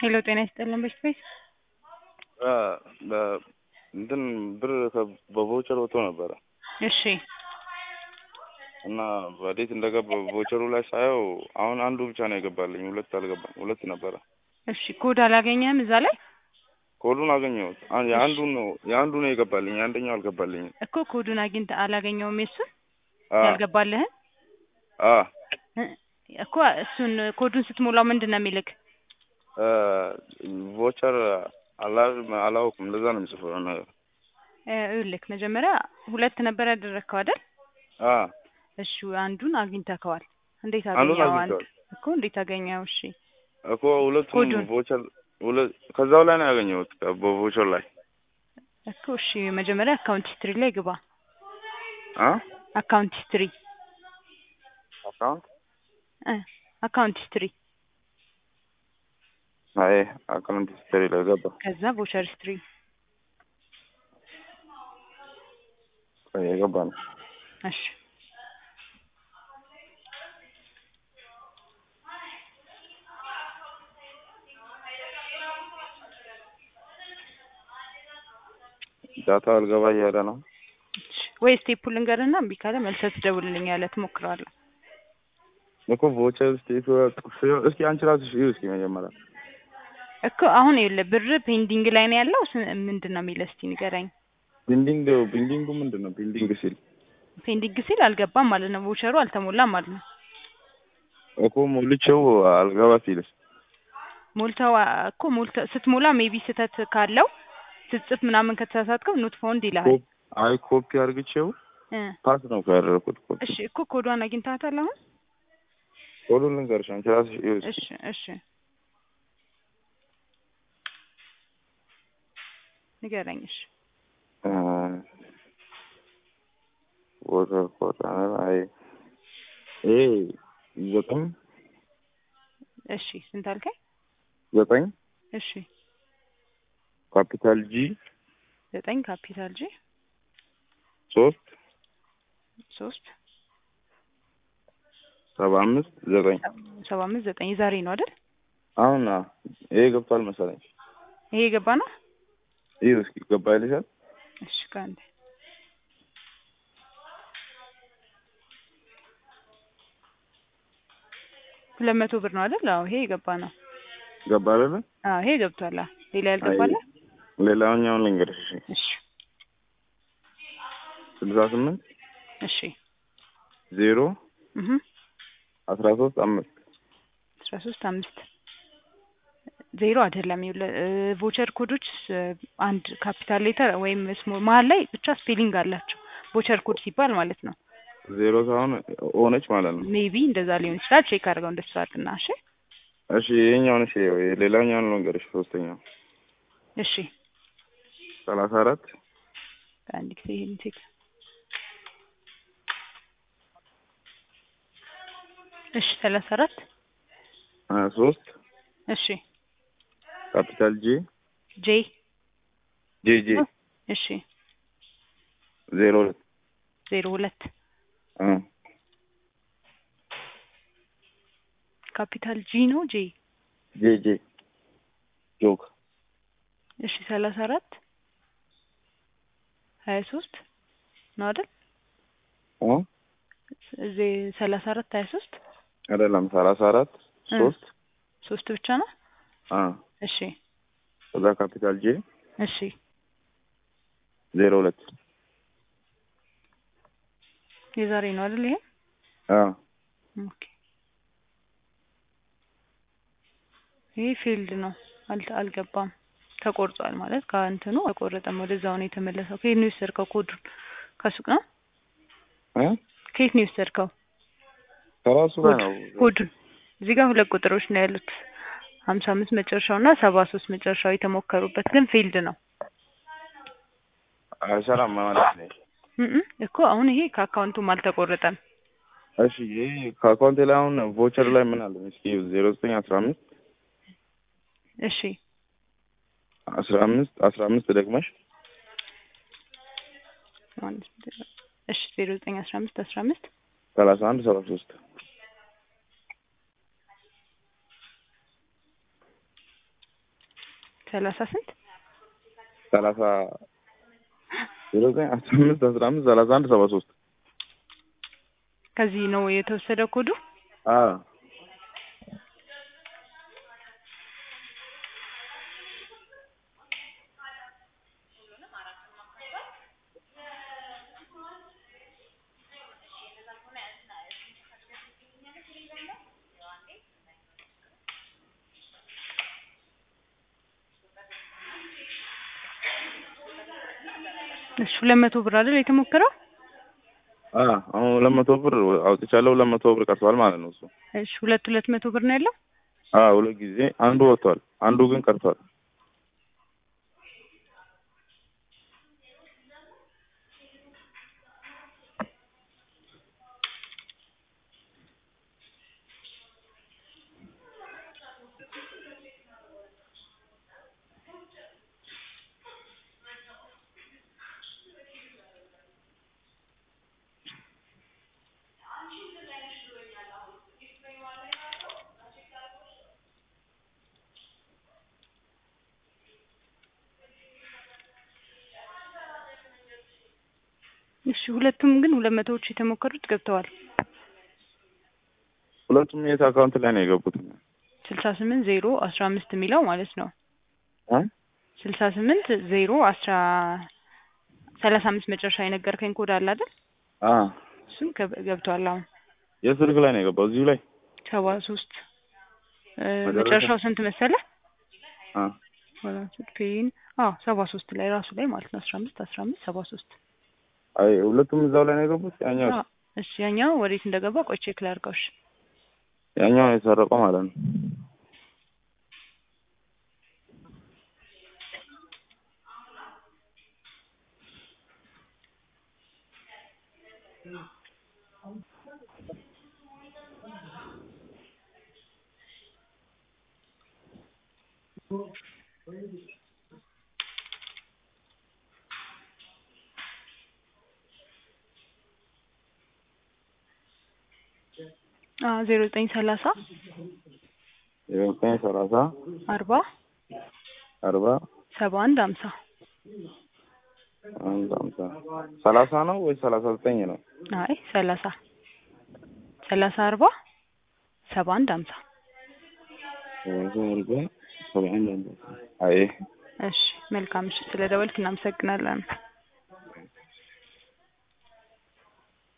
ሄሎ ጤና ይስጥልን በሽት ቤት እንትን ብር በቮቸር ወጥቶ ነበረ እሺ እና ወዴት እንደገባ ቮቸሩ ላይ ሳየው አሁን አንዱ ብቻ ነው የገባልኝ፣ ሁለት አልገባም። ሁለት ነበረ። እሺ ኮድ አላገኘህም እዛ ላይ ኮዱን አገኘሁት። አን- የአንዱ ነው የአንዱ ነው የገባልኝ፣ የአንደኛው አልገባልኝም። እኮ ኮዱን አግኝተህ አላገኘውም የሱን አ ያልገባልህን አ እ እኮ እሱን ኮዱን ስትሞላው ምንድን ነው የሚልክ እ ቮቸር አላ- አላውቅም። እንደዛ ነው የሚጽፈው ነገር። እ ይኸውልህ መጀመሪያ ሁለት ነበር ያደረግከው አይደል አ እሺ አንዱን አግኝተከዋል እንዴት አንዱን አገኘኸው አንድ አግኝተዋል እኮ እንዴት አገኘኸው እሺ እኮ ሁለቱም ኮዱን ቮቸር ሁለት ከዛው ላይ ነው ያገኘሁት በቮቸር ላይ እኮ እሺ መጀመሪያ አካውንት ሂስትሪ ላይ ግባ አ አካውንት ሂስትሪ አካውንት እ አካውንት ሂስትሪ አይ አካውንት ሂስትሪ ላይ ገባ። ከዛ ቮቸር ሂስትሪ ቆይ የገባ ነው። እሺ ዳታ አልገባ እያለ ነው። እሺ ወይ ስቴፑ ልንገርና እምቢ ካለ መልሰህ ትደውልልኛለህ ትሞክረዋለህ እኮ ቮቸር ስቴት እስኪ አንቺ ራስሽ እዩ እስኪ መጀመሪያ እኮ አሁን ይኸውልህ ብር ፔንዲንግ ላይ ነው ያለው ስ- ምንድን ነው የሚለው እስቲ ንገረኝ ቢልዲንግ ቢልዲንጉ ምንድን ነው? ቢልዲንግ ሲል ፔንዲንግ ሲል አልገባም ማለት ነው ቮቸሩ አልተሞላም ማለት ነው እኮ ሞልቼው አልገባ ሲልስ ሞልተው አ- እኮ ሞልተው ስትሞላ ሜቢ ስህተት ካለው ስትጽፍ ምናምን ከተሳሳትከው ኖት ፋውንድ ይልሃል ኮ- አይ ኮፒ አድርግቼው እ ፓስ ነው ያደረኩት። ኮፒ እሺ እኮ ኮዷን አግኝተሃታል አሁን ኮዱን ልንገርሽ አንቺ ራስሽ እዩ እስኪ እሺ እሺ ንገረኝ እሺ እ ቮተር ኮድ አይ ይሄ ዘጠኝ እሺ ስንት አልከኝ ዘጠኝ እሺ ካፒታል ጂ ዘጠኝ ካፒታል ጂ ሶስት ሶስት ሰባ አምስት ዘጠኝ ሰባ አምስት ዘጠኝ የዛሬ ነው አይደል አሁን አ- ይሄ ገብቷል መሰለኝ። ይሄ የገባ ነው እዩ እስኪ ገባ ይልሻል። እሺ ከአንድ ሁለት መቶ ብር ነው አይደል አዎ ይሄ የገባ ነው ገባ አይደለ? አዎ ይሄ ገብቷል አዎ ሌላ ያልገባለ ሌላኛውን ልንገርሽ እሺ እሺ ስልሳ ስምንት እሺ ዜሮ እህ አስራ ሶስት አምስት አስራ ሶስት አምስት ዜሮ አይደለም ይኸውልህ እ ቮቸር ኮዶች ስ- አንድ ካፒታል ሌተር ወይም ስሞል መሀል ላይ ብቻ ስፔሊንግ አላቸው ቮቸር ኮድ ሲባል ማለት ነው ዜሮ ሳይሆን ሆነች ማለት ነው። ሜቢ እንደዛ ሊሆን ይችላል ቼክ አድርገው እንደሱ አድርግና እሺ እሺ ይሄኛውን እሺ ሌላኛውን ልንገርሽ ሶስተኛው እሺ ሰላሳ አራት አንድ ጊዜ ይሄን ቼክ እሺ ሰላሳ አራት ሀያ ሶስት እሺ ካፒታል ጂ ጄ ጄ ጄ እሺ ዜሮ ሁለት ዜሮ ሁለት አ ካፒታል ጂ ነው ጄ ጄ ጄ ጆክ እሺ ሰላሳ አራት ሀያ ሶስት ነው አይደል አ እዚህ ሰላሳ አራት ሀያ ሶስት አይደለም ሰላሳ አራት እ ሶስት ሶስት ብቻ ነው አ እሺ ከዛ ካፒታል ጄ እሺ ዜሮ ሁለት የዛሬ ነው አይደል ይሄ አ ኦኬ ይሄ ፊልድ ነው አልተ አልገባም ተቆርጧል ማለት ከእንትኑ አልቆረጠም ወደዛው ነው የተመለሰው ከየት ነው የወሰድከው ኮዱን ከሱቅ ነው እ ከየት ነው የወሰድከው ከራሱ ጋር ነው ኮዱን እዚህ ጋር ሁለት ቁጥሮች ነው ያሉት ሀምሳ አምስት መጨረሻው እና ሰባ ሶስት መጨረሻው የተሞከሩበት ግን ፊልድ ነው አይሰራም ማለት ነው። እም እኮ አሁን ይሄ ከአካውንቱም አልተቆረጠም እሺ ይሄ ከአካውንቴ ላይ አሁን ቮቸር ላይ ምን አለ እስኪ ዜሮ ዘጠኝ አስራ አምስት እሺ አስራ አምስት አስራ አምስት ደግመሽ እሺ ዜሮ ዘጠኝ አስራ አምስት አስራ አምስት ሰላሳ አንድ ሰባ ሶስት ሰላሳ ስንት ሰላሳ ዜሮ ዘጠኝ አስራ አምስት አስራ አምስት ሰላሳ አንድ ሰባ ሶስት ከዚህ ነው የተወሰደ ኮዱ። አዎ እሺ ሁለት መቶ ብር አይደል የተሞከረው? አ አሁን ሁለት መቶ ብር አውጥቻለሁ። ሁለት መቶ ብር ቀርቷል ማለት ነው እሱ። እሺ ሁለት ሁለት መቶ ብር ነው ያለው። አ ሁለት ጊዜ አንዱ ወጥቷል፣ አንዱ ግን ቀርቷል። እሺ ሁለቱም ግን ሁለት መቶዎች የተሞከሩት ገብተዋል። ሁለቱም የት አካውንት ላይ ነው የገቡት? ስልሳ ስምንት ዜሮ አስራ አምስት የሚለው ማለት ነው። አ ስልሳ ስምንት ዜሮ አስራ ሰላሳ አምስት መጨረሻ የነገርከኝ ኮድ አለ አይደል? አ እሱም ገብ- ገብቷል። አሁን የስልክ ላይ ነው የገባው እዚሁ ላይ ሰባ ሶስት መጨረሻ? መጨረሻው ስንት መሰለ? አ ወላንስ ፔን አዎ ሰባ ሶስት ላይ ራሱ ላይ ማለት ነው። አስራ አምስት አስራ አምስት ሰባ ሶስት አይ ሁለቱም እዛው ላይ ነው የገቡት። ያኛው አዎ። እሺ ያኛው ወዴት እንደገባ ቆይ ቼክ ላድርገው። እሺ ያኛው የሰረቀው ማለት ነው። አዎ ዜሮ ዘጠኝ ሰላሳ የዘጠኝ ሰላሳ አርባ አርባ ሰባ አንድ ሀምሳ አንድ ሃምሳ ሰላሳ ነው ወይ ሰላሳ ዘጠኝ ነው? አይ ሰላሳ ሰላሳ አርባ ሰባ አንድ ሀምሳ ሰላሳ አርባ ሰባ አንድ ሃምሳ አይ እሺ መልካም። እሺ ስለ ደወልክ እናመሰግናለን።